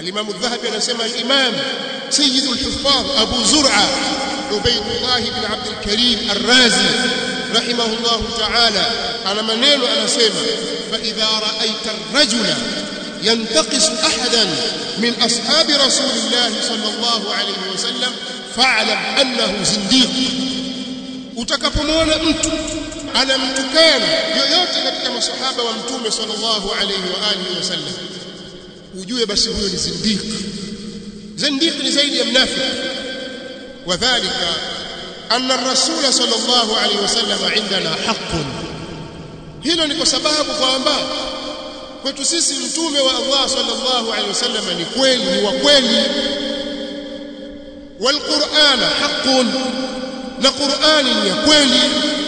الإمام الذهبي anasema الإمام سيد الحفاظ أبو زرعة عبيد الله بن عبد الكريم الرازي رحمه الله تعالى على منين anasema فإذا رأيت الرجل ينتقص أحدا من أصحاب رسول الله صلى الله عليه وسلم فاعلم أنه زنديق utakapomwona mtu anamtukana yoyote katika masahaba wa mtume sallallahu alayhi wa alihi wasallam ujue basi huyo ni zindiq zindiq ni zaidi ya mnafiki wadhālika anna ar-rasul sallallahu alayhi wasallam indana haqqun hilo ni kwa sababu kwamba kwetu sisi mtume wa Allah sallallahu alayhi wasallam ni kweli ni wa kweli wal qur'ana haqqun na Qur'ani ni ya kweli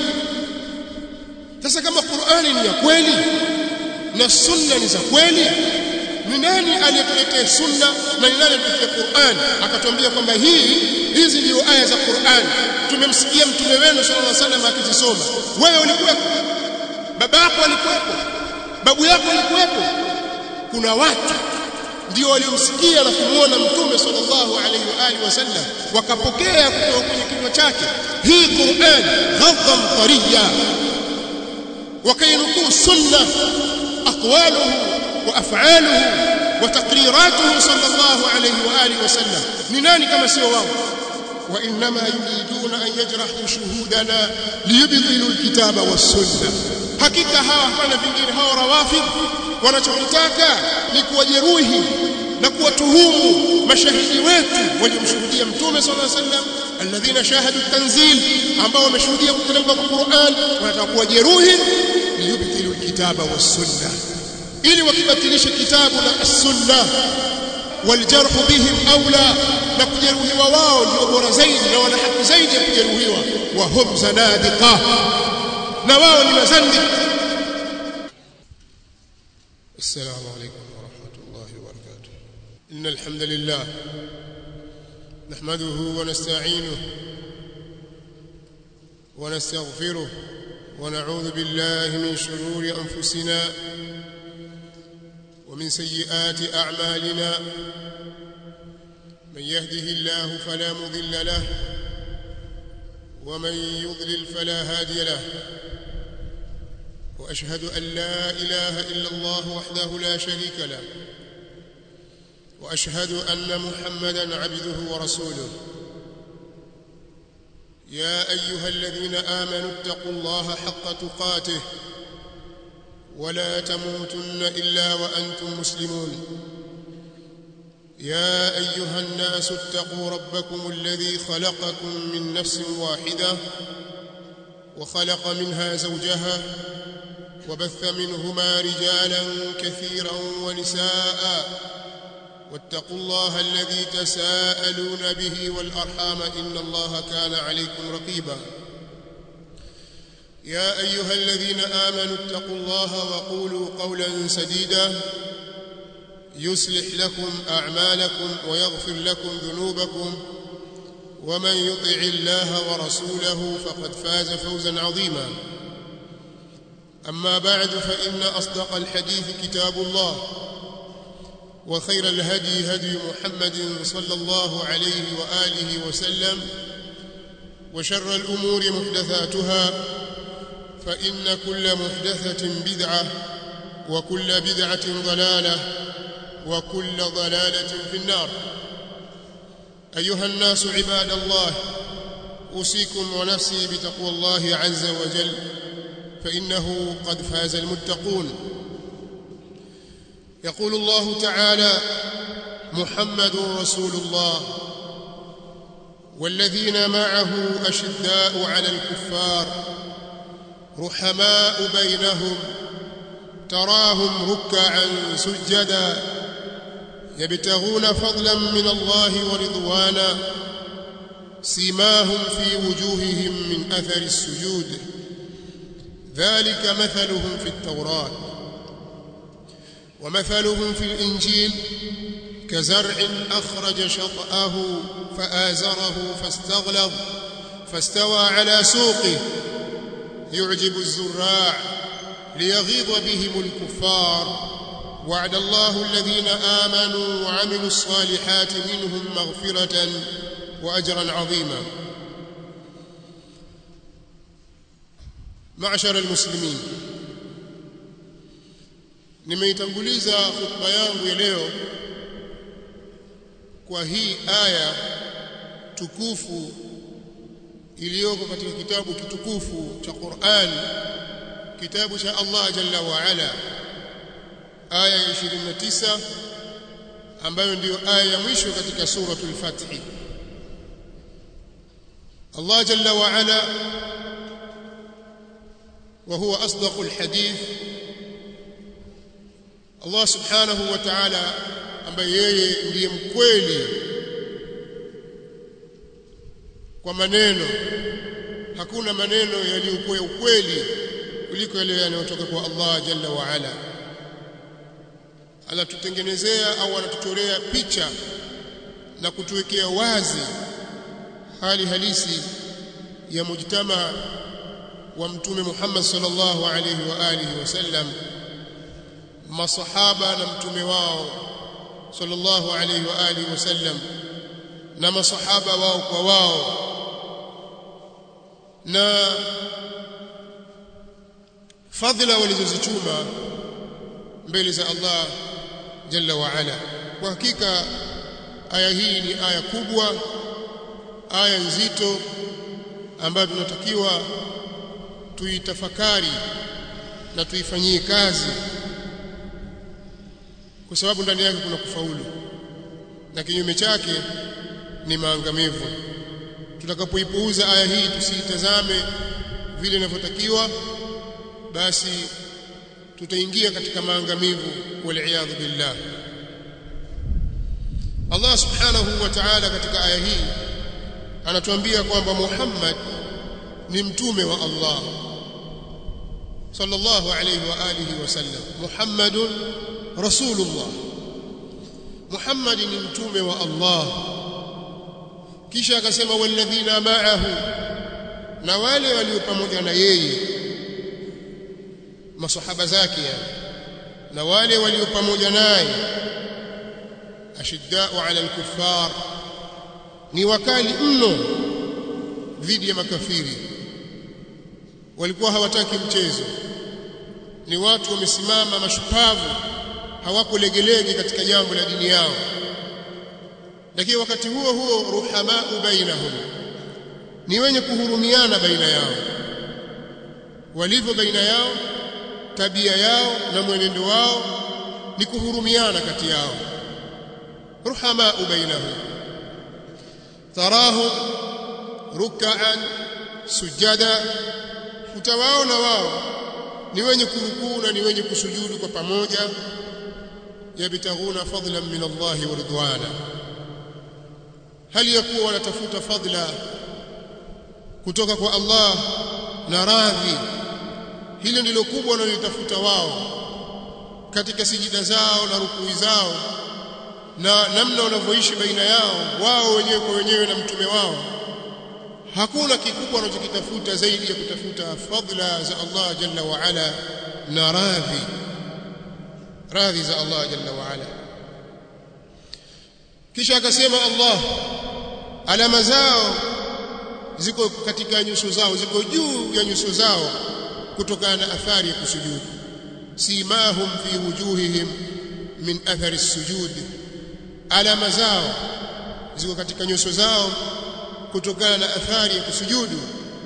sasa kama Qur'ani ni ya kweli na sunna ni za kweli ni nani aliyetuletea sunna na ni nani aliyetuletea Qur'an akatuambia kwamba hii hizi ndio aya za Qur'an tumemsikia mtume wenu sallallahu alaihi wasallam akizisoma wewe ulikuwepo baba yako alikuwepo babu yako alikuwepo kuna watu ndio waliomsikia na kumuona mtume sallallahu alaihi wa alihi wasallam wakapokea kutoka kwenye kinywa chake hii Qur'an ghadhan tariya وكينكو سنة أقواله وأفعاله وتقريراته صلى الله عليه وآله وسلم نناني كما سواه وإنما يريدون أن يجرحوا شهودنا ليبطلوا الكتاب والسنة حقيقة هوا هوانا vingine hawa rawafid wanachokitaka ni kuwajeruhi na kuwatuhumu mashahidi wetu waliomshuhudia mtume sallallahu alaihi wasallam alladhina shahadu tanzil ambao wameshuhudia kuteremka kwa Qur'an wanataka kuwajeruhi liyubtilu alkitaba was-sunnah ili wakibatilishe kitabu na as-sunnah والجرح بهم اولى na kujeruhiwa wao ndio bora zaidi na wana haki zaidi ya kujeruhiwa wa hum zanadiqa na wao ni mazandi السلام عليكم ورحمه الله وبركاته ان الحمد لله نحمده ونستعينه ونستغفره ونعوذ بالله من شرور انفسنا ومن سيئات اعمالنا من يهده الله فلا مضل له ومن يضلل فلا هادي له واشهد ان لا اله الا الله وحده لا شريك له واشهد ان محمدا عبده ورسوله يا ايها الذين امنوا اتقوا الله حق تقاته ولا تموتن الا وانتم مسلمون يا ايها الناس اتقوا ربكم الذي خلقكم من نفس واحده وخلق منها زوجها وبث منهما رجالا كثيرا ونساء واتقوا الله الذي تساءلون به والارحام ان الله كان عليكم رقيبا يا ايها الذين امنوا اتقوا الله وقولوا قولا سديدا يصلح لكم اعمالكم ويغفر لكم ذنوبكم ومن يطع الله ورسوله فقد فاز فوزا عظيما اما بعد فان اصدق الحديث كتاب الله وخير الهدي هدي محمد صلى الله عليه واله وسلم وشر الامور محدثاتها فان كل محدثه بدعه وكل بدعه ضلاله وكل ضلاله في النار ايها الناس عباد الله اوصيكم ونفسي بتقوى الله عز وجل فانه قد فاز المتقون يقول الله تعالى محمد رسول الله والذين معه اشداء على الكفار رحماء بينهم تراهم ركعا سجدا يبتغون فضلا من الله ورضوانا سيماهم في وجوههم من اثر السجود ذلك مثلهم في التوراه ومثلهم في الانجيل كزرع اخرج شطاه فازره فاستغلظ فاستوى على سوقه يعجب الزراع ليغيظ بهم الكفار وعد الله الذين آمنوا وعملوا الصالحات منهم مغفرة وأجرا عظيما معشر المسلمين nimeitanguliza khutba yangu ya leo kwa hii aya tukufu iliyoko katika kitabu kitukufu cha Qur'an kitabu cha Allah Jalla wa Ala aya ya 29 ambayo ndiyo aya ya mwisho katika suratul Fath Allah Jalla wa Ala وهو أصدق الحديث Allah subhanahu wa ta'ala ambaye yeye ndiye mkweli kwa maneno hakuna maneno yaliyokuwa ukweli kuliko yale yanayotoka kwa Allah jalla wa ala anatutengenezea au anatuchorea picha na kutuwekea wazi hali halisi ya mujtama wa mtume Muhammad sallallahu alayhi wa alihi wasallam masahaba na mtume wao sallallahu alayhi wa alihi wasallam na masahaba wao kwa wao na fadhila walizozichuma mbele za Allah jalla wa ala kwa hakika aya hii ni aya kubwa aya nzito ambayo tunatakiwa tuitafakari na tuifanyie kazi kwa sababu ndani yake kuna kufaulu na kinyume chake ni maangamivu tutakapoipuuza aya hii tusiitazame vile inavyotakiwa basi tutaingia katika maangamivu wal billah Allah subhanahu wa ta'ala katika aya hii anatuambia kwamba Muhammad ni mtume wa Allah sallallahu alayhi wa alihi wasallam Muhammadun rasulullah Muhammad ni mtume wa Allah kisha akasema walladhina ma'ahu na wale walio pamoja na yeye masahaba zake yani na wale walio pamoja naye ashiddau ala al-kuffar ni wakali mno dhidi ya makafiri walikuwa hawataki mchezo ni watu wamesimama mashupavu hawako legelege katika jambo la dini yao lakini wakati huo huo ruhamau bainahum ni wenye kuhurumiana baina yao walivyo baina yao tabia yao na mwenendo wao ni kuhurumiana kati yao ruhamau bainahum tarahu ruk'an sujada utawaona wao ni wenye kurukuu na ni wenye kusujudu kwa pamoja yabtaghuna fadlan min Allah wa ridwana hali ya kuwa wanatafuta fadla kutoka kwa Allah na radhi hilo ndilo kubwa wanalotafuta wao katika sijida zao na rukui zao na namna wanavyoishi baina yao wao wenyewe kwa wenyewe na mtume wao hakuna kikubwa wanachokitafuta zaidi ya kutafuta fadla za Allah jalla wa ala na radhi radhi za Allah jalla wa ala kisha akasema Allah alama zao ziko katika nyuso zao ziko juu ya nyuso zao kutokana na athari ya kusujudu simahum fi wujuhihim min athari as-sujud alama zao ziko katika nyuso zao kutokana na athari ya kusujudu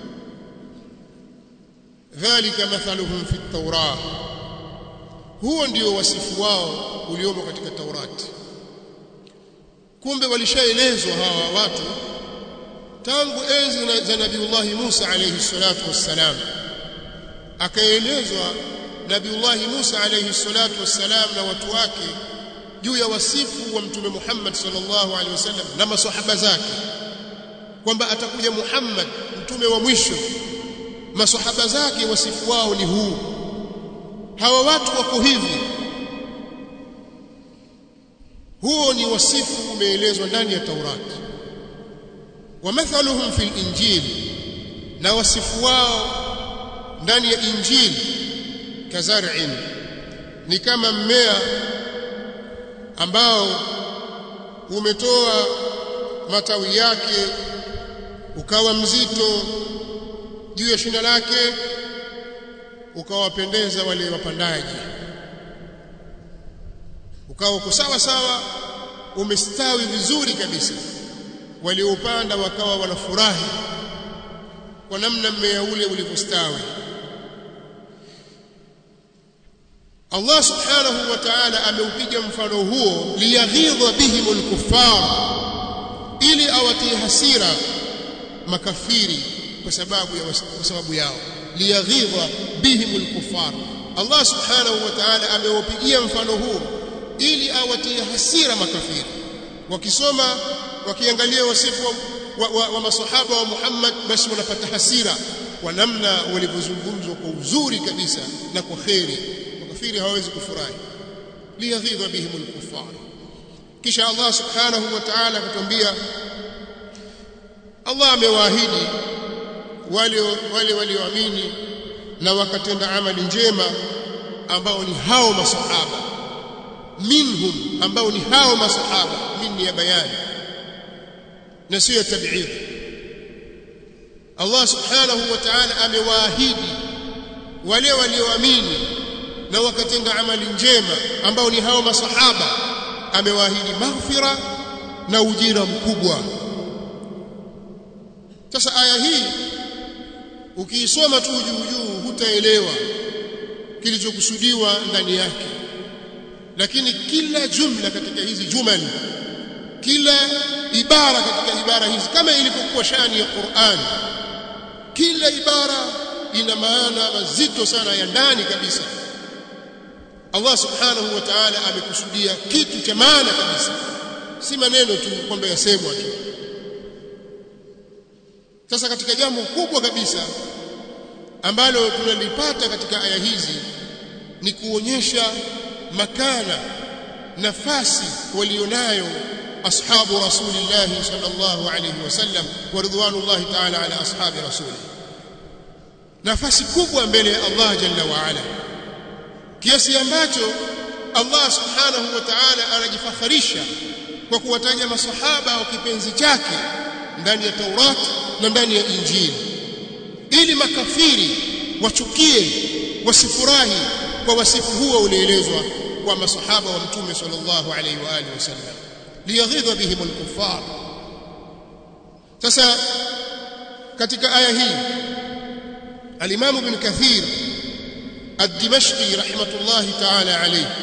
dhalika mathaluhum fi at-taurah huo ndio wasifu wao uliomo katika Taurati kumbe walishaelezwa hawa watu tangu enzi za Nabiullah Musa alayhi salatu wassalam akaelezwa Nabiullah Musa alayhi salatu wassalam na watu wake juu ya wasifu wa mtume Muhammad sallallahu alaihi wasallam na maswahaba zake kwamba atakuja Muhammad mtume wa mwisho maswahaba zake wasifu wao ni huu hawa watu wako hivi huo ni wasifu umeelezwa ndani ya Taurati wa mathaluhum fil injil na wasifu wao ndani ya injili kazar'in ni kama mmea ambao umetoa matawi yake ukawa mzito juu ya shina lake ukawapendeza wale wapandaji ukawa uko sawa sawa umestawi vizuri kabisa waliopanda wakawa wanafurahi kwa namna mmea ule ulivyostawi Allah subhanahu wa ta'ala ameupiga mfano huo liyaghidha bihim al-kuffar ili awatie hasira makafiri kwa sababu ya kwa sababu yao liyaghidha bihim al-kuffar Allah subhanahu wa ta'ala ameupigia mfano huo ili awatie hasira makafiri wakisoma wakiangalia wasifu wa, wa, wa, wa masahaba wa Muhammad basi wanapata hasira kwa namna walivyozungumzwa kwa uzuri kabisa na kwa kheri makafiri hawawezi kufurahi liyaghidha bihim al-kuffar kisha Allah subhanahu wa ta'ala akatuambia Allah amewaahidi wale wale walioamini na wakatenda amali njema ambao ni hao masahaba minhum ambao ni hao masahaba min ya bayani na sio ya tab'id Allah subhanahu wa ta'ala amewaahidi wale walioamini na wakatenda amali njema ambao ni hao masahaba amewaahidi maghfira na ujira mkubwa sasa aya hii ukiisoma tu juu juu hutaelewa kilichokusudiwa ndani yake lakini kila jumla katika hizi jumali kila ibara katika ibara hizi kama ilivyokuwa shani ya Qur'an kila ibara ina maana mazito sana ya ndani kabisa Allah subhanahu wa ta'ala amekusudia kitu cha maana kabisa si maneno tu kwamba yasemwa tu sasa katika jambo kubwa kabisa ambalo tunalipata katika aya hizi ni kuonyesha makana nafasi walionayo ashabu rasulillah sallallahu alayhi wasallam wa ridwanullahi ta'ala ala ashabi rasuli nafasi kubwa mbele ya Allah jalla wa ala kiasi ambacho Allah subhanahu wa ta'ala anajifakharisha kwa kuwataja masahaba wa kipenzi chake ndani ya Taurat na ndani ya Injili ili makafiri wachukie wasifurahi kwa wasifu huo ulielezwa kwa masahaba wa mtume sallallahu alaihi wa alihi wasallam liyaghidha bihim al-kuffar sasa katika aya hii al-Imam Ibn Kathir الدمشقي رحمة الله تعالى عليه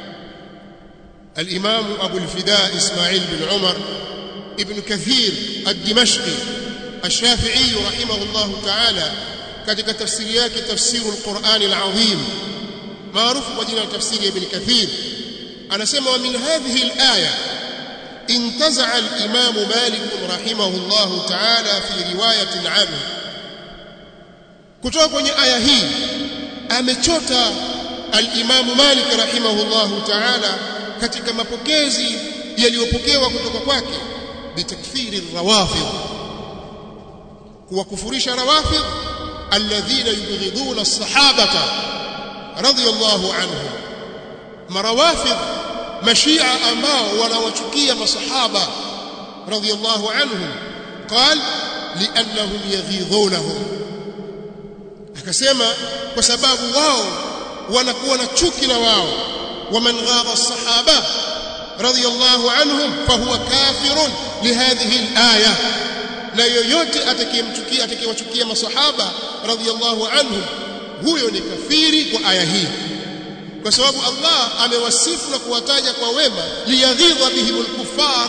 الإمام أبو الفداء إسماعيل بن عمر ابن كثير الدمشقي الشافعي رحمه الله تعالى katika tafsiri yake tafsiru alquran alazim maarufu kwa jina la tafsiri ibn kathir anasema wa min hadhihi alaya intaza'a al-imam malik rahimahullah ta'ala fi riwayatin anhu kutoka kwenye aya hii amechota al-imam malik rahimahullah ta'ala katika mapokezi yaliyopokewa kutoka kwake bitakfiri rawafid kuwakufurisha rawafid alladhina yubghiduna as-sahabata radiyallahu anhum marawafid mashia ambao wanawachukia masahaba radiyallahu anhum qal li'annahum yaghidhunahum akasema kwa sababu wao wanakuwa na chuki na wao waman ghadha as-sahaba radiyallahu anhum fahuwa kafirun lihadhihi al-aya na yoyote atakayemchukia atakayewachukia masahaba radhiyallahu anhum huyo ni kafiri kwa aya hii kwa sababu Allah amewasifu na kuwataja kwa wema liyaghidha bihimul kuffar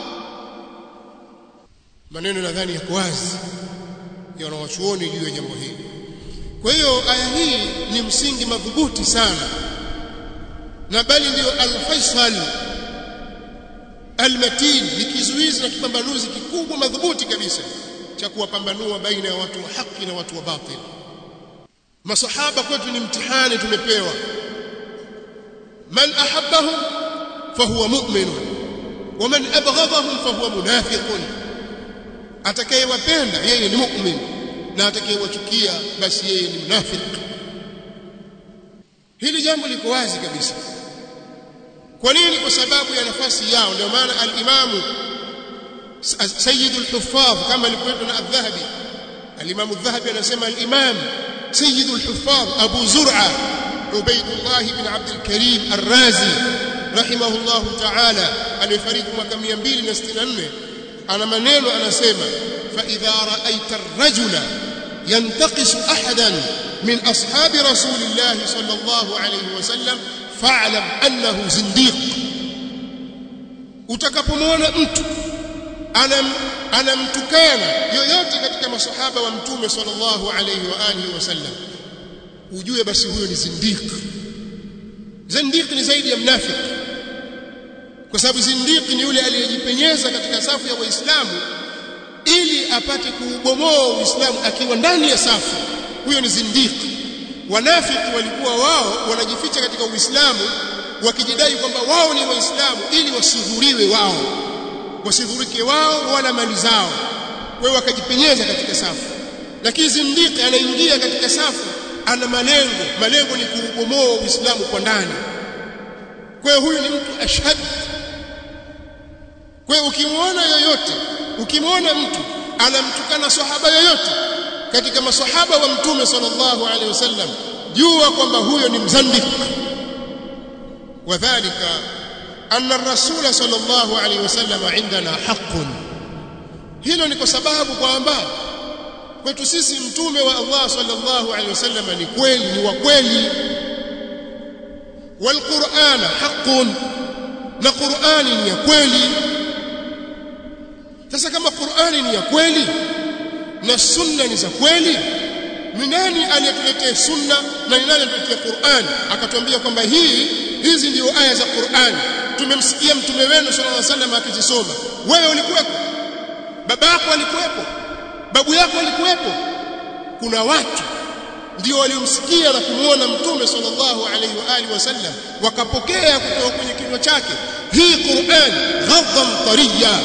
maneno nadhani yako wazi ya wanawachuoni juu ya jambo hili kwa hiyo aya hii ni msingi madhubuti sana na bali ndio al-faisal al-matin ni kizuizi na kipambanuzi kikubwa madhubuti kabisa cha kuwapambanua baina ya watu wa haki na watu wa batil masahaba kwetu ni mtihani tumepewa man ahabbahum fahuwa mu'min wa man abghadahum fahuwa munafiqun atakayewapenda yeye ni mu'min na atakayewachukia basi yeye ni mnafiki hili jambo liko wazi kabisa kwa nini kwa sababu ya nafasi yao ndio maana al-imamu sayyidul huffaz kama alivyoitwa na adh-dhahabi al-imamu adh-dhahabi anasema al-imam sayyidul huffaz abu zur'a ubaydullah ibn abd al-karim ar-razi rahimahullah ta'ala alifariki mwaka 264 ana maneno anasema fa idha ra'aita ar-rajula yantaqisu ahadan min ashabi rasulillah sallallahu alayhi wasallam fa'lam annahu zindiq utakapomwona mtu anam anamtukana yoyote katika masahaba wa mtume sallallahu alayhi wa alihi wasallam ujue basi huyo ni zindiq zindiq ni zaidi ya mnafiki kwa sababu zindiq ni yule aliyejipenyeza katika safu ya waislamu ili apate kuubomoa uislamu akiwa ndani ya safu huyo ni zindiq wanafiki walikuwa wao wanajificha katika uislamu wakijidai kwamba wao ni waislamu ili wasidhuriwe wao wasidhurike wao wala mali zao wao wakajipenyeza katika safu lakini zindiki anaingia katika safu ana malengo malengo ni kuubomoa uislamu kwa ndani kwa hiyo huyu ni mtu ashhad kwa hiyo ukimwona yoyote ukimwona mtu anamtukana sahaba yoyote katika masahaba wa mtume sallallahu alaihi wasallam jua kwamba huyo ni mzandik wadhālika anna ar-rasul sallallahu alaihi wasallam indana haqqun hilo ni kwa sababu kwamba kwetu sisi mtume wa Allah sallallahu alaihi wasallam ni kweli ni wa kweli والقرآن حق na Qur'ani ni ya kweli sasa kama Qur'ani ni ya kweli na sunna ni za kweli ni nani aliyetuletea sunna na ni nani aliyetuletea Qur'an akatuambia kwamba hii hizi ndio aya za Qur'an tumemsikia mtume wenu sallallahu alaihi wasallam akizisoma wewe ulikuwepo baba yako alikuwepo babu yako alikuwepo kuna watu ndio waliomsikia na kumuona mtume sallallahu alaihi wa alihi wasallam wakapokea kutoka kwenye kinywa chake hii Qur'an ghadhan tariya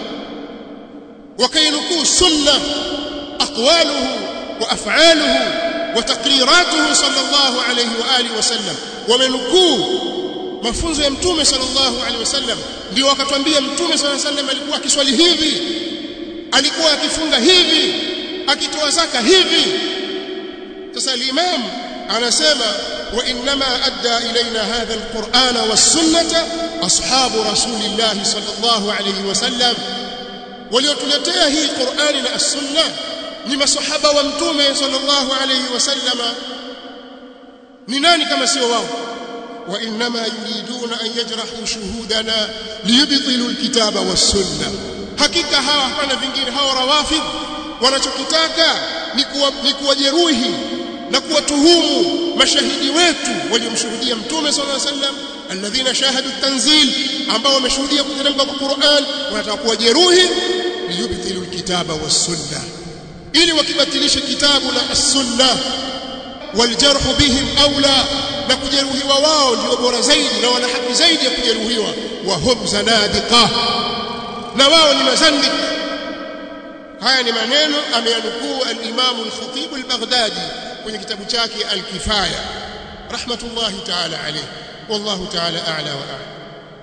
وكينكو سنة أقواله وأفعاله وتقريراته صلى الله عليه وآله وسلم ومنكو mafunzo ya mtume sallallahu alaihi wasallam ndio wakatwambia mtume sallallahu alaihi wasallam alikuwa akiswali hivi alikuwa akifunga hivi akitoa zaka hivi sasa al-imam anasema wa inma adda ilaina hadha al-qur'ana was-sunnata ashabu rasulillah sallallahu alaihi wasallam waliotuletea hii Qur'ani na As-Sunna ni masahaba wa Mtume sallallahu alayhi wasallama ni nani kama sio wao wa inma yuriduna an yajrahu shuhudana liyubtilu alkitaba was-sunna hakika hawa hapana vingine hawa rawafid wanachokitaka ni kuwa ni kuwajeruhi na kuwatuhumu mashahidi wetu waliomshuhudia Mtume sallallahu alayhi wasallam alladhina shahadu tanzil ambao wameshuhudia kuteremka kwa Qur'an wanataka kuwajeruhi liyubtilu alkitaba was-sunna ili wakibatilisha kitabu na as-sunna waljarhu bihim aula na kujeruhiwa wao ndio bora zaidi na wana haki zaidi ya kujeruhiwa wa hum zanadiqa na wao ni mazandik haya ni maneno ameyanukuu al-Imam al-Khatib al-Baghdadi kwenye kitabu chake al-Kifaya rahmatullahi ta'ala alayhi والله تعالى أعلى وأعلى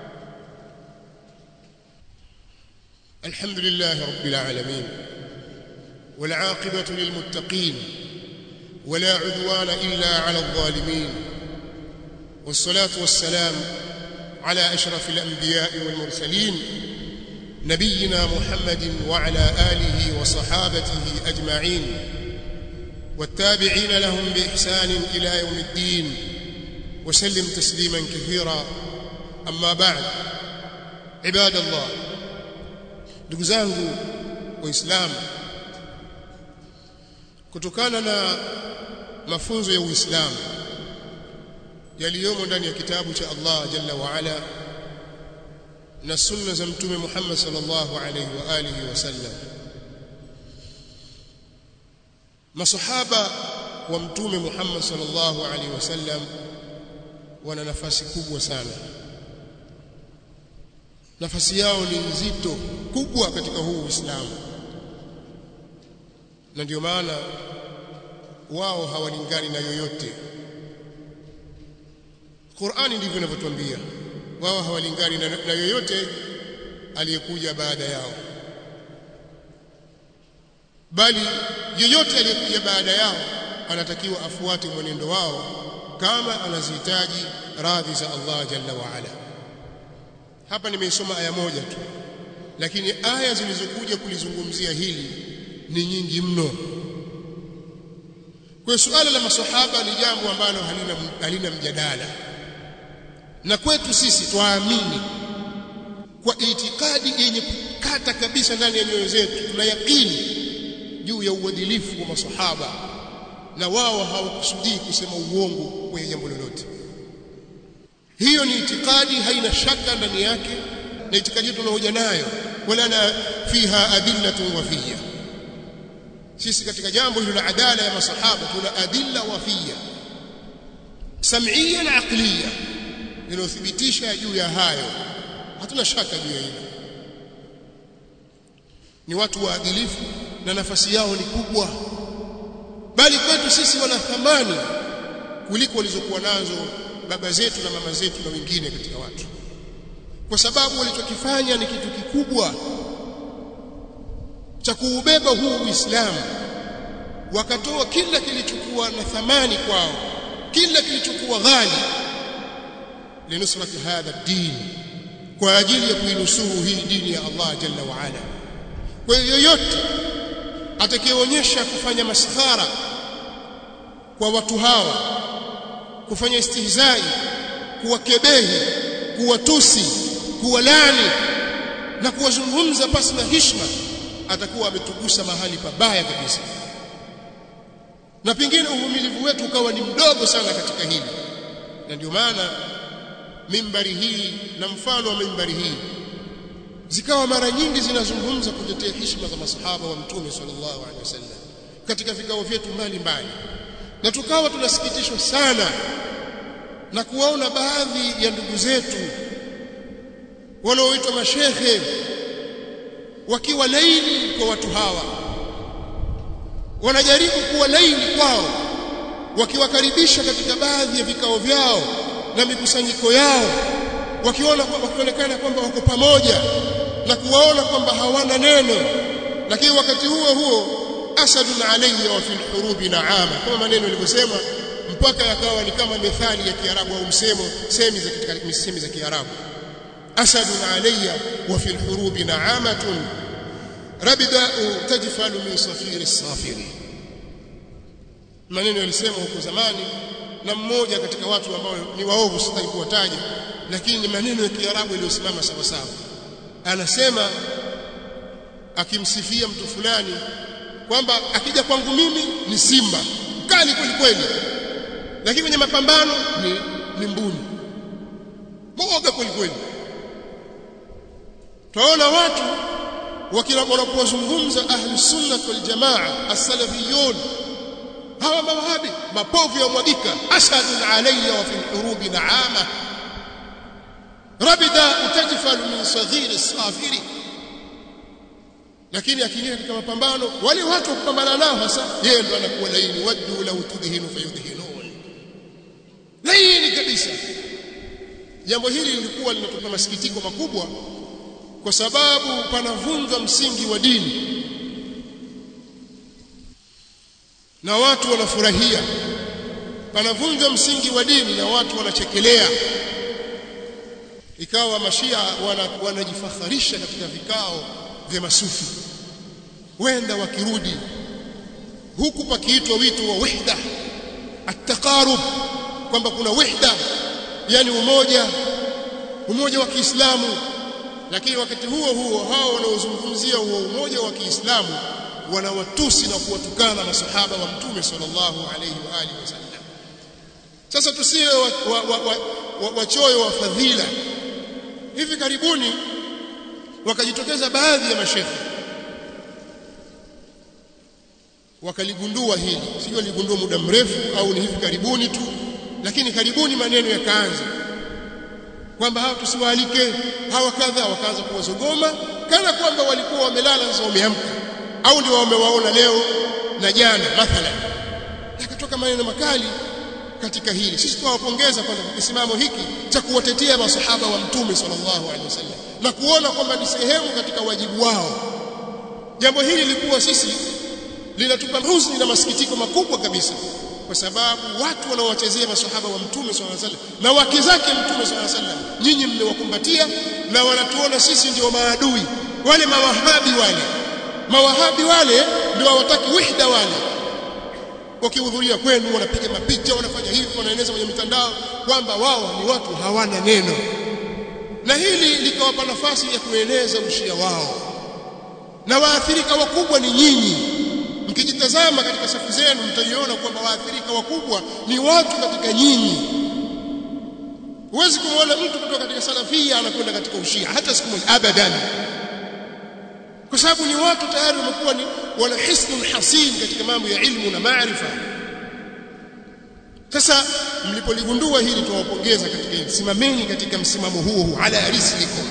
الحمد لله رب العالمين والعاقبة للمتقين ولا عدوان إلا على الظالمين والصلاة والسلام على أشرف الأنبياء والمرسلين نبينا محمد وعلى آله وصحابته أجمعين والتابعين لهم بإحسان إلى يوم الدين وسلم تسليما كثيرا أما بعد عباد الله ndugu zangu waislamu kutokana na mafunzo ya uislamu yaliyomo ndani ya kitabu cha Allah jalla wa ala na sunna za mtume Muhammad sallallahu alayhi wa alihi wasallam masahaba wa mtume Muhammad sallallahu alayhi wasallam wana nafasi kubwa sana nafasi yao ni nzito kubwa katika huu Uislamu na ndio maana wao hawalingani na yoyote Qur'ani ndivyo inavyotuambia wao hawalingani na, na yoyote aliyekuja baada yao bali yoyote aliyekuja baada yao anatakiwa afuate mwenendo wao kama anazihitaji radhi za Allah jalla wa ala hapa nimeisoma aya moja tu lakini aya zilizokuja kulizungumzia hili ni nyingi mno kwa suala la maswahaba ni jambo ambalo halina halina mjadala na kwetu sisi twaamini kwa itikadi yenye kukata kabisa ndani ya nyoyo zetu tuna yakini juu ya uadilifu wa maswahaba na wao hawakusudii kusema uongo kwenye jambo lolote hiyo ni itikadi haina shaka ndani yake na itikadi yetu tunahoja nayo wala na fiha adillatun wafiyya sisi katika jambo hilo la adala ya masahaba tuna adilla wafiyya sam'iyya na aqliyya linalothibitisha juu ya hayo hatuna shaka juu ya hilo ni watu waadilifu na nafasi yao ni kubwa bali kwetu sisi wana thamani kuliko walizokuwa nazo baba zetu na mama zetu na wengine katika watu kwa sababu walichokifanya ni kitu kikubwa cha kuubeba huu Uislamu wakatoa kila kilichokuwa na thamani kwao kila kilichokuwa ghali linusrati hadha din kwa ajili ya kuinusuru hii dini ya Allah jalla wa ala kwa hiyo yoyote atakayeonyesha kufanya maskhara kwa watu hawa kufanya istihzai kuwakebehi kuwatusi kuwalani na kuwazungumza pasi na hishma atakuwa ametugusa mahali pabaya kabisa na pengine uvumilivu wetu ukawa ni mdogo sana katika hili na ndio maana mimbari hii na mfano wa mimbari hii zikawa mara nyingi zinazungumza kutetea heshima za masahaba wa mtume sallallahu alaihi wasallam katika vikao vyetu mbalimbali na tukawa tunasikitishwa sana na kuwaona baadhi ya ndugu zetu wanaoitwa mashehe wakiwa laini kwa watu hawa wanajaribu kuwa laini kwao wakiwakaribisha katika baadhi ya vikao vyao na mikusanyiko yao wakiona wakionekana kwamba wako pamoja na kuwaona kwamba hawana neno lakini wakati huo huo asadun alayya wa fil hurubi naama kama maneno yalivyosema mpaka yakawa ni kama methali ya Kiarabu au msemo semi za katika misemi za Kiarabu asadun alayya wa fil hurubi naamatun rabda'u tajfalu min safiri safiri maneno yalisema huko zamani na mmoja katika watu ambao ni waovu sitaki kuwataja lakini ni maneno ya Kiarabu yaliyosimama sawa sawa anasema akimsifia mtu fulani kwamba akija kwangu mimi ni simba mkali kweli kweli lakini kwenye mapambano ni, ni mbuni mwoga kweli kweli tunaona watu wanapozungumza ahli sunnah wal jamaa as-salafiyun hawa mawahabi mapovu ya mwagika asadun alayya wa fil hurubi naama rabida utajfalu min saghir as-safiri lakini akiingia katika mapambano wale watu kupambana nao hasa yeye ndo anakuwa laini waddu law tudhinu fayudhinun laini kabisa jambo hili lilikuwa linatupa masikitiko makubwa kwa sababu panavunjwa msingi wa dini na watu wanafurahia panavunjwa msingi wa dini na watu wanachekelea ikawa mashia wanajifakharisha wana katika vikao vya masufi wenda wakirudi huku pakiitwa wito wa wahda at-taqarub kwamba kuna wahda yani umoja umoja wa Kiislamu lakini wakati huo huo hao wanaozungumzia huo umoja wa Kiislamu wanawatusi na kuwatukana masahaba wa mtume sallallahu alayhi wa alihi wasallam sasa tusiwe wachoyo wa, wa, wa, wa, wa, wa fadhila hivi karibuni wakajitokeza baadhi ya mashekhe wakaligundua hili sio ligundua muda mrefu au ni hivi karibuni tu lakini karibuni maneno yakaanza kwamba hawa tusiwaalike hawa kadha wakaanza kuwazogoma kana kwamba walikuwa wamelala sasa wameamka au ndio wamewaona leo na jana mathalan yakatoka maneno makali katika hili sisi tunawapongeza kwa kisimamo hiki cha kuwatetea masahaba wa mtume sallallahu alaihi wasallam na kuona kwamba ni sehemu katika wajibu wao jambo hili lilikuwa sisi linatupa huzuni na masikitiko makubwa kabisa kwa sababu watu wanaowachezea masahaba wa mtume sallallahu alaihi wasallam na wake zake mtume sallallahu alaihi wasallam nyinyi mmewakumbatia na wanatuona sisi ndio maadui wale mawahabi wale mawahabi wale ndio hawataki wihda wale wakihudhuria kwenu wanapiga mapicha wanafanya hivi wanaeneza kwenye mitandao kwamba wao ni watu hawana neno na hili likawapa nafasi ya kueneza ushia wao na waathirika wakubwa ni nyinyi mkijitazama katika safu zenu mtaiona kwamba waathirika wakubwa ni watu katika nyinyi huwezi kumwona mtu kutoka katika salafia anakwenda katika ushia hata siku moja abadan kwa sababu ni watu tayari wamekuwa ni wana hisnul hasin katika mambo ya ilmu na maarifa sasa mlipoligundua hili tuwapongeza katika hili simameni katika msimamo huo huo ala rislikum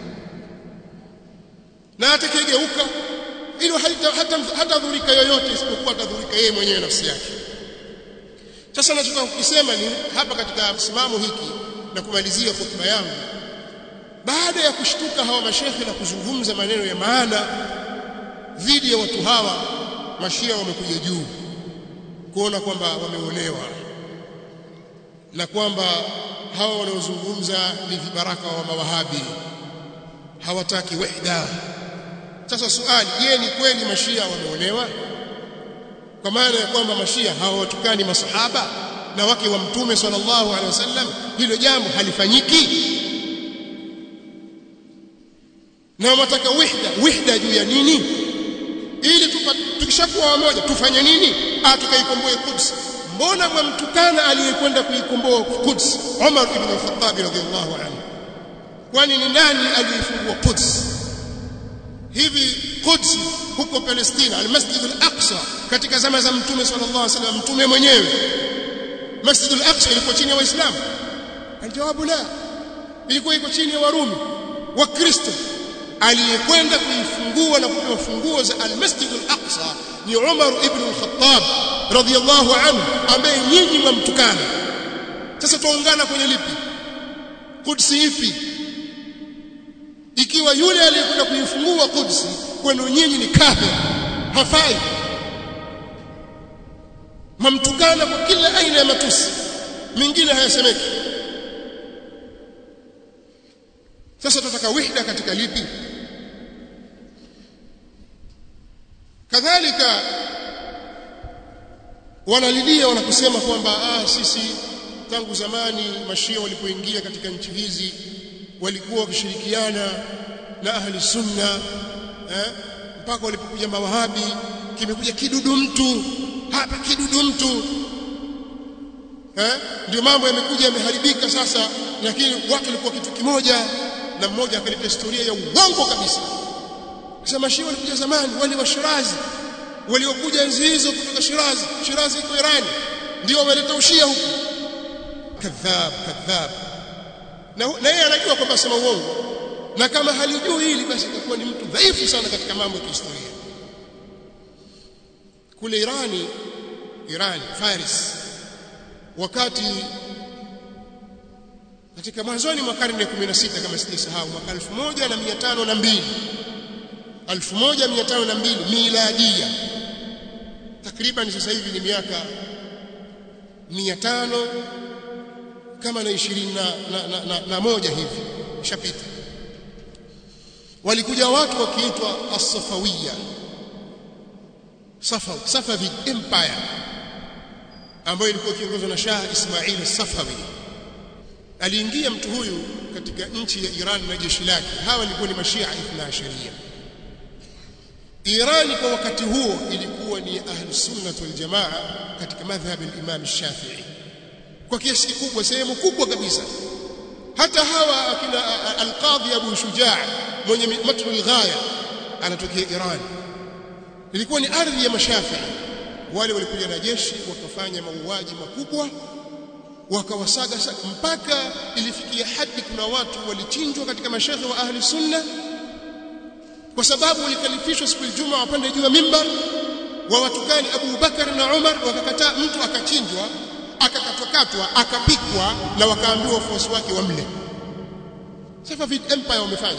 na atakayegeuka hilo hata hata hatadhurika yoyote isipokuwa atadhurika yeye mwenyewe nafsi yake sasa nachotaka kukisema ni hapa katika msimamo hiki na kumalizia hotuba yangu baada ya kushtuka hawa mashekhe na kuzungumza maneno ya maana dhidi ya watu hawa mashia wamekuja juu kuona kwamba wameonewa na kwamba hawa wanaozungumza ni vibaraka wa mawahabi hawataki wahda sasa swali je ni kweli mashia wameonewa kwa maana ya kwamba mashia hawawatukani masahaba na wake wa mtume sallallahu alaihi wasallam hilo jambo halifanyiki na wanataka wihda wihda juu ya nini ili tukishakuwa wamoja tufanye nini ah tukaikomboe Quds mbona mwamtukana aliyekwenda kuikomboa Quds Umar ibn al-Khattab radhiyallahu anhu kwani ni nani aliyefungua Quds hivi Quds huko Palestina al-Masjid al-Aqsa katika zama za mtume sallallahu alaihi wasallam mtume mwenyewe Masjid al-Aqsa ilikuwa chini ya Waislamu aljawabu la ilikuwa iko chini ya Warumi Wakristo aliyekwenda kuifungua na kupewa funguo za al-Masjid al-Aqsa ni Umar ibn al-Khattab radhiyallahu anhu ambaye nyinyi mwamtukana sasa tuungana kwenye lipi Qudsi ipi ikiwa yule aliyekwenda kuifungua Qudsi kwenu nyinyi ni kafir hafai mamtukana kwa kila aina ya matusi mingine hayasemeki sasa tunataka wihda katika lipi kadhalika wanalilia wanakusema kwamba ah sisi tangu zamani mashia walipoingia katika nchi hizi walikuwa wakishirikiana na ahli sunna eh, mpaka walipokuja mawahabi kimekuja kidudu mtu hapa kidudu mtu eh, ndio mambo yamekuja yameharibika sasa lakini watu walikuwa kitu kimoja na mmoja akaleta historia ya uongo kabisa sema Shia walikuja zamani wale wa Shirazi waliokuja enzi hizo kutoka Shirazi Shirazi iko Irani ndio wameleta ushia huku kadhab kadhab na na yeye anajua kwamba sema uongo na kama halijui hili basi itakuwa ni mtu dhaifu sana katika mambo ya kihistoria kule Irani Irani Faris wakati katika mwanzoni mwa karne ya 16 kama sijasahau mwaka 1502 1502 miladia takriban sasa hivi ni miaka 500 kama na 20 na, na, na, na, na moja hivi ishapita walikuja watu wakiitwa as-Safawiyya Safawi Safavid Empire ambayo ilikuwa ikiongozwa na Shah Ismail as-Safawi aliingia mtu huyu katika nchi ya Iran na jeshi lake hawa walikuwa ni mashia ithna asharia Iran kwa wakati huo ilikuwa ni ahlus sunnah wal jamaa katika madhhab al-Imam Shafi'i kwa kiasi kikubwa sehemu kubwa kabisa hata hawa akina al-Qadhi Abu Shujaa mwenye matru al-ghaya anatokea Iran ilikuwa ni ardhi ya mashafi'i wale walikuja na jeshi wakafanya mauaji makubwa wakawasaga mpaka ilifikia hadi kuna watu walichinjwa katika mashaikh wa ahli sunna kwa sababu walikalifishwa siku ya Ijumaa wapande juu ya mimbar wa watukani Abu Bakar na Umar wakakataa mtu akachinjwa akakatwakatwa akapikwa na wakaambiwa wafuasi wake wamle Safavid Empire wamefanya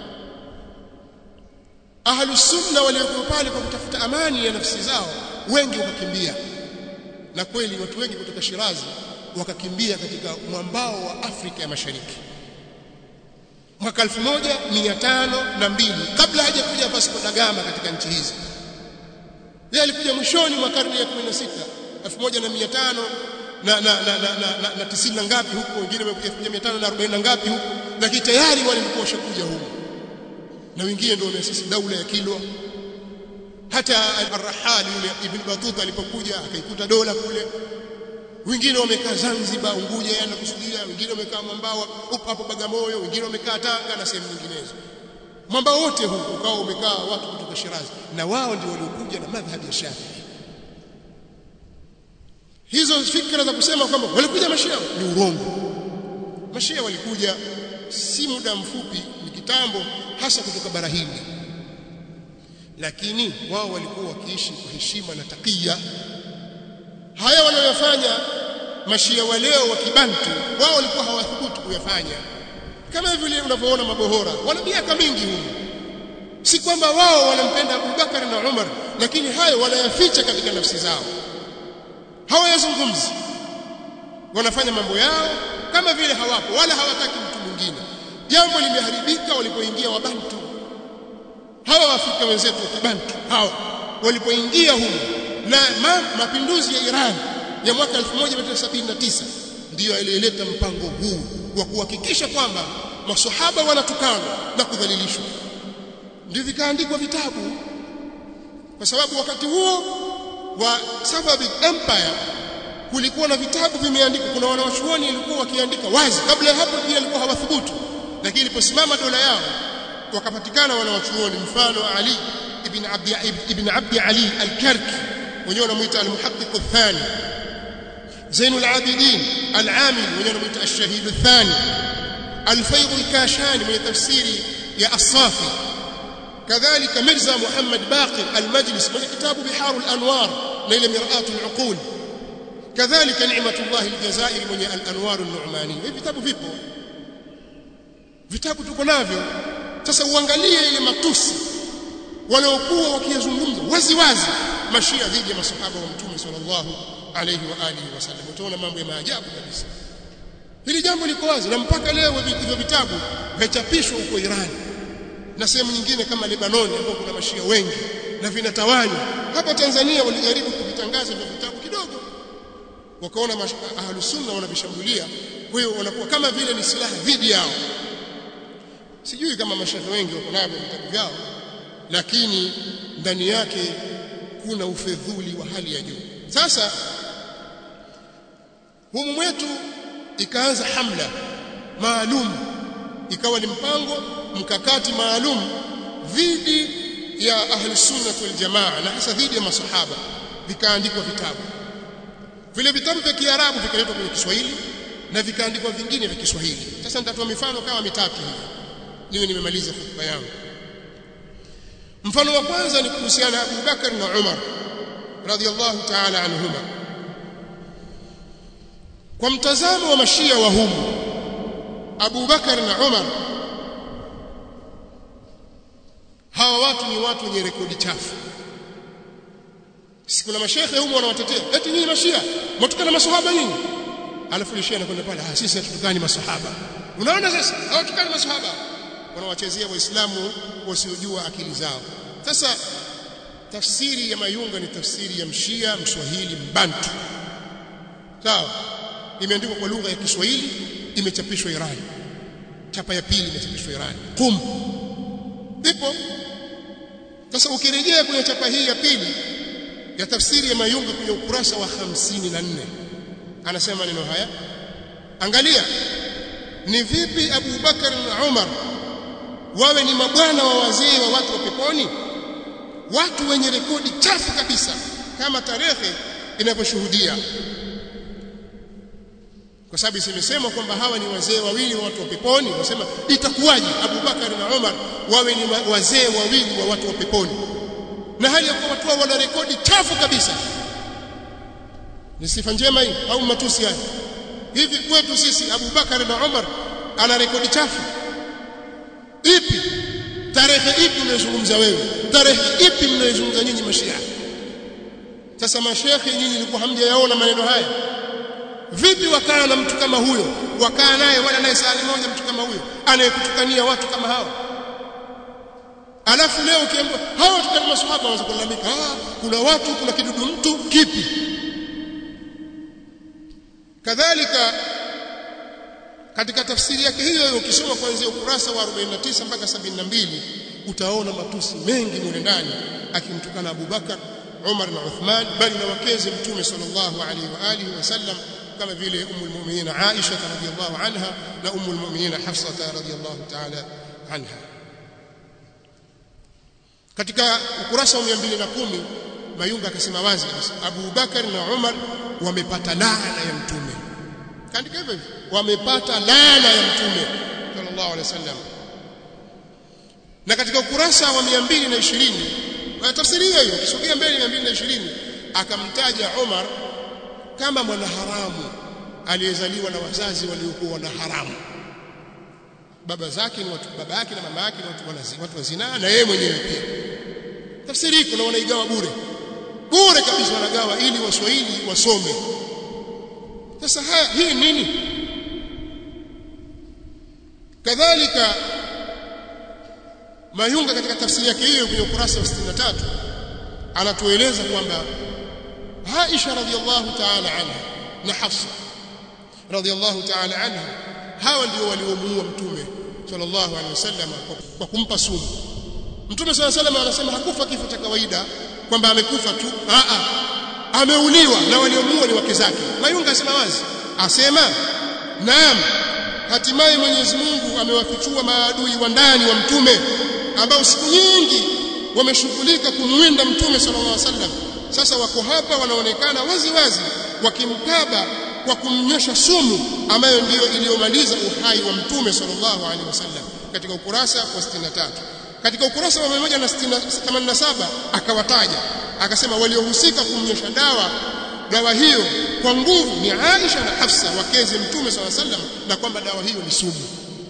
Ahlus Sunna waliokuwa pale kwa kutafuta amani ya nafsi zao wengi wakakimbia na kweli watu wengi kutoka Shirazi wakakimbia katika mwambao wa Afrika ya Mashariki mwaka 1502 kabla hajakuja Vasco da Gama katika nchi hizi yeye alikuja mwishoni mwa karne ya 16 1500 na na na na, na, na, na tisini na ngapi huko wengine wamekuja 1540 na ngapi huko lakini tayari walikuwa washakuja huko na wengine ndio wameasisi daula ya Kilwa hata al-Rahali yule Ibn Battuta alipokuja akaikuta dola kule wengine wamekaa Zanzibar Unguja yana kusudia wengine wamekaa mwambao hapo Bagamoyo wengine wamekaa Tanga na sehemu nyinginezo mwambao wote huu ukao umekaa watu kutoka Shirazi na wao ndio waliokuja na madhhabi ya Shafi'i hizo fikra za kusema kwamba walikuja mashia ni urongo mashia walikuja si muda mfupi ni kitambo hasa kutoka bara Hindi lakini wao walikuwa wakiishi kwa heshima na takia haya wanayofanya mashia wa leo wa kibantu wao walikuwa hawathubutu kuyafanya kama vile unavyoona mabohora wana miaka mingi huko si kwamba wao wanampenda Abubakar na Umar lakini hayo wanayaficha katika nafsi zao hawayazungumzi wanafanya mambo yao kama vile hawapo wala hawataki mtu mwingine jambo limeharibika walipoingia wabantu hawa waafrika wenzetu wa kibantu hawa walipoingia huko na ma, mapinduzi ya Iran ya mwaka 1979 ndiyo aliyeleta mpango huu wa kuhakikisha kwamba maswahaba wanatukanwa na kudhalilishwa ndio vikaandikwa vitabu kwa sababu wakati huo wa Safavid Empire kulikuwa na vitabu vimeandikwa kuna wanawachuoni walikuwa wakiandika wazi kabla ya hapo pia walikuwa hawathubutu lakini iliposimama dola yao wakapatikana wanawachuoni mfano Ali ibn Abdi ibn Abdi Ali al-Karki wenyewe wanamuita al-Muhaqqiq ath-thani زين العابدين العامل ونمت الشهيد الثاني الفيض الكاشاني من تفسير يا الصافي كذلك مرزا محمد باقر المجلس من كتاب بحار الأنوار ليلة مرآة العقول كذلك نعمة الله الجزائر من الأنوار النعمانية hivi vitabu vipo vitabu tuko navyo sasa uangalie ile matusi waliokuwa wakiyazungumza wazi wazi mashia dhidi ya masahaba wa mtume sallallahu alayhi wa alihi wasallam utaona mambo ya maajabu kabisa hili jambo liko wazi na mpaka leo hivyo vitabu vachapishwa huko Iran na sehemu nyingine kama Lebanon ambapo kuna mashia wengi na vinatawanywa hapa Tanzania walijaribu kuvitangaza hivyo vitabu kidogo wakaona ahlus sunna wanavishambulia kwa hiyo wanakuwa kama vile ni silaha dhidi yao sijui kama mashaikh wengi wako navyo vitabu vyao lakini ndani yake kuna ufedhuli wa hali ya juu sasa humu mwetu ikaanza hamla maalum ikawa ni mpango mkakati maalum dhidi ya ahli sunna wal jamaa na hasa dhidi ya masahaba vikaandikwa vitabu vile vitabu vya Kiarabu vikaletwa kwenye Kiswahili na vikaandikwa vingine vya Kiswahili sasa nitatoa mifano kama mitatu hivi niwe nimemaliza hotuba yangu mfano wa kwanza ni kuhusiana na Abu Bakar na Umar radhiallahu ta'ala anhuma kwa mtazamo wa mashia wa humu Abu Bakar na Umar hawa watu ni watu wenye rekodi chafu si kuna mashehe humu wanawatetea eti nyinyi mashia mtukana maswahaba nyinyi alafu lishia anakwenda pale ah sisi hatutukani maswahaba unaona sasa hawatukani maswahaba wanawachezea waislamu wasiojua akili zao sasa tafsiri ya mayunga ni tafsiri ya mshia mswahili mbantu sawa imeandikwa kwa lugha ya Kiswahili imechapishwa Iran chapa ya pili imechapishwa Iran qum ipo sasa ukirejea kwenye chapa hii ya pili ya tafsiri ya mayunga kwenye ukurasa wa 54 anasema maneno haya angalia ni vipi Abu Bakar na Umar wawe ni mabwana wa wazee wa watu wa peponi watu wenye rekodi chafu kabisa kama tarehe inavyoshuhudia kwa sababu isemesema kwamba hawa ni wazee wawili wa watu wa peponi wasema itakuwaje Abu Bakar na Umar wawe ni wazee wawili wa watu wa peponi na hali ya kuwa watu wana rekodi chafu kabisa ni sifa njema hii au matusi haya hivi kwetu sisi Abu Bakar na Umar ana rekodi chafu ipi tarehe ipi unayozungumza wewe tarehe ipi mnayozungumza nyinyi mashia sasa mashekhi nyinyi ilikuwa hamjayaona maneno haya vipi wakaa na mtu kama huyo wakaa naye wala naye saa moja mtu kama huyo anayekutukania watu kama hao alafu leo ukiambiwa hawa tukani maswahaba wanaanza kulalamika ah kuna watu kuna kidudu mtu kipi kadhalika katika tafsiri yake hiyo hiyo ukisoma kuanzia ukurasa wa 49 mpaka 72 utaona matusi mengi mule ndani akimtukana Abu Bakar Umar na Uthman bali na wakeze mtume sallallahu alaihi wa alihi wasallam kama vile ummu almu'minin Aisha radhiyallahu anha na ummu almu'minin Hafsa radhiyallahu ta'ala anha katika ukurasa wa 210 Mayunga akasema wazi Abu Bakar na Umar wamepata laana ya mtume kaandika hivyo wamepata laana ya mtume sallallahu alaihi wasallam na katika ukurasa wa 220 kwa tafsiri hiyo hiyo kisogea mbele 220 akamtaja Umar kama mwanaharamu aliyezaliwa na wazazi waliokuwa na haramu baba zake ni watu baba yake na mama yake ni watu wanazi watu wa zinaa na yeye mwenyewe pia tafsiri hii kuna wanaigawa bure bure kabisa wanagawa ili waswahili wasome sasa haya hii nini kadhalika Mayunga katika tafsiri yake hiyo kwenye ukurasa wa 63 anatueleza kwamba Aisha radhiallahu ta'ala anha na Hafsa radhiallahu ta'ala anha hawa ndio waliomuua mtume sallallahu alaihi wasallam kwa kumpa sumu mtume sallallahu alaihi wasallam anasema hakufa kifo cha kawaida kwamba amekufa tu a a ameuliwa na waliomuua ni wake zake Mayunga asema wazi asema naam hatimaye Mwenyezi Mungu amewafichua maadui wa ndani wa mtume ambao siku nyingi wameshughulika kumwinda mtume sallallahu alaihi wasallam sasa wako hapa wanaonekana wazi wazi wakimkaba kwa kumnyosha sumu ambayo ndiyo iliyomaliza uhai wa mtume sallallahu alaihi wasallam katika ukurasa wa 63 katika ukurasa wa 187 akawataja akasema waliohusika kumnyosha dawa dawa hiyo kwa nguvu ni Aisha na Hafsa wakeze mtume sallallahu alaihi wasallam na kwamba dawa hiyo ni sumu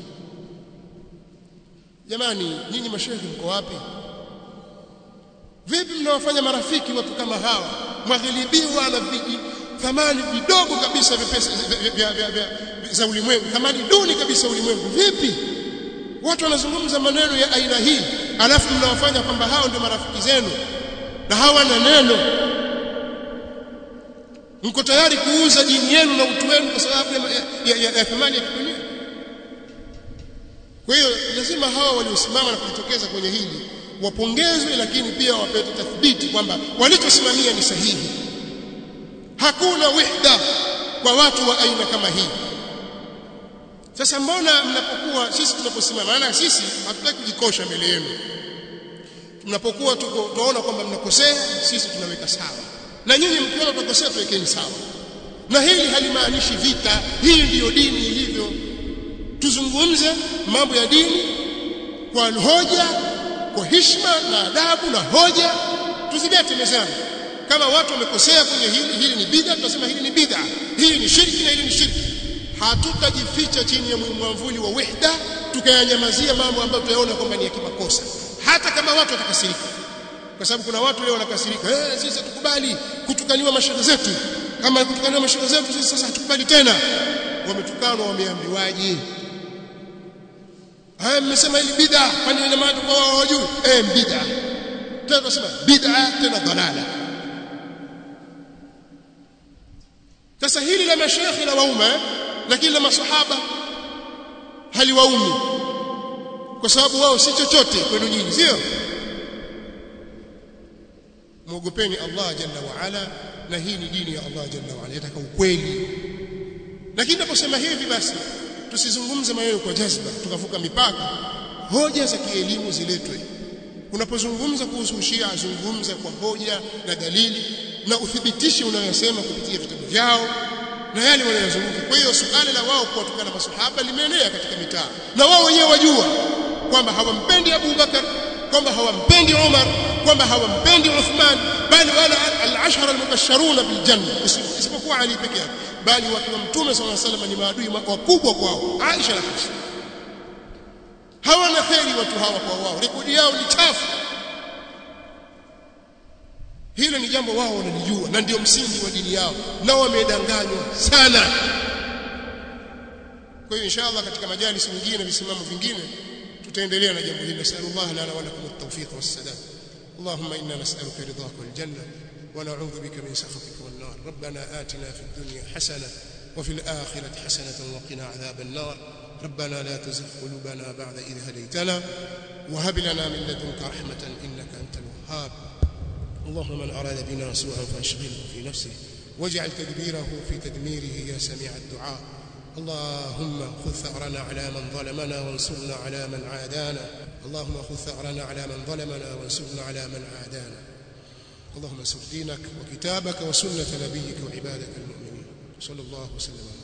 jamani nyinyi mashehe mko wapi vipi mnawafanya marafiki watu kama hawa mwaghilibiwa na viji thamani vidogo kabisa vipesa vya vya vya za ulimwengu thamani duni kabisa ulimwengu vipi watu wanazungumza maneno ya aina hii alafu mnawafanya kwamba hao ndio marafiki zenu na hawana neno mko tayari kuuza dini yenu na utu wenu kwa sababu ya, ya, ya, ya thamani ya kidunia kwa hiyo lazima hawa waliosimama na kujitokeza kwenye hili wapongezwe lakini pia wapewe tathbiti kwamba walichosimamia ni sahihi hakuna wihda kwa watu wa aina kama hii sasa mbona mnapokuwa sisi tunaposimama maana sisi hatutaki kujikosha mbele yenu tunapokuwa tuko tunaona kwamba mnakosea sisi tunaweka sawa na nyinyi mkiona tunakosea tuwekeni sawa na hili halimaanishi vita hii ndiyo dini ilivyo tuzungumze mambo ya dini kwa hoja kwa heshima na adabu na hoja tuzibete mezani kama watu wamekosea kwenye hili hili ni bid'a tunasema hili ni bid'a hili ni shirki na hili ni shirki hatutajificha chini ya mwamvuli wa wahda tukayanyamazia mambo ambayo tunaona kwamba ni ya kimakosa hata kama watu watakasirika kwa sababu kuna watu leo wanakasirika eh sisi hatukubali kutukaniwa mashehe zetu kama kutukaniwa mashehe zetu sisi sasa hatukubali tena wametukanwa wameambiwaje haya mmesema hili bid'a kwani wale maana kwa wao hawajui eh bid'a tena tunasema bid'a tena dalala sasa hili la mashekhi la wauma lakini la masahaba haliwaumi kwa sababu wao si chochote kwenu nyinyi sio muogopeni Allah jalla wa ala na hii ni dini ya Allah jalla wa ala yataka ukweli lakini naposema hivi basi tusizungumze maneno kwa jazba tukavuka mipaka hoja za kielimu ziletwe unapozungumza kuhusu Shia zungumza kwa hoja na dalili na uthibitishe unayosema kupitia vitabu vyao na yale wanayozungumza kwa hiyo suala la wao kuwatukana masahaba limeenea katika mitaa na wao wenyewe wajua kwamba hawampendi Abu Bakar kwamba hawampendi Umar kwamba hawampendi Uthman bali wala al-ashara al-mubashsharuna bil janna isipokuwa Ali peke yake bali watu wa mtume sallallahu alaihi wasallam ni maadui wakubwa kwao Aisha na Hafsa hawana kheri watu hawa kwa wao rekodi yao ni chafu hilo ni jambo wao wanalijua na ndio msingi wa dini yao na wamedanganywa sana kwa hiyo inshallah katika majalisi nyingine na visimamo vingine tutaendelea na jambo hili nasallallahu lana wa lakum at-tawfiq was-sadad اللهم إنا نسألك رضاك والجنة ونعوذ بك من سخطك والنار ربنا آتنا في الدنيا حسنة وفي الآخرة حسنة وقنا عذاب النار ربنا لا تزغ قلوبنا بعد إذ هديتنا وهب لنا من لدنك رحمة إنك أنت الوهاب اللهم من أراد بنا سوءا فأشغله في نفسه واجعل تدبيره في تدميره يا سميع الدعاء اللهم خذ ثأرنا على من ظلمنا وانصرنا على من عادانا اللهم خذ ثأرنا على من ظلمنا وانصرنا على من عادانا اللهم انصر دينك وكتابك وسنة نبيك وعبادك المؤمنين صلى الله وسلم على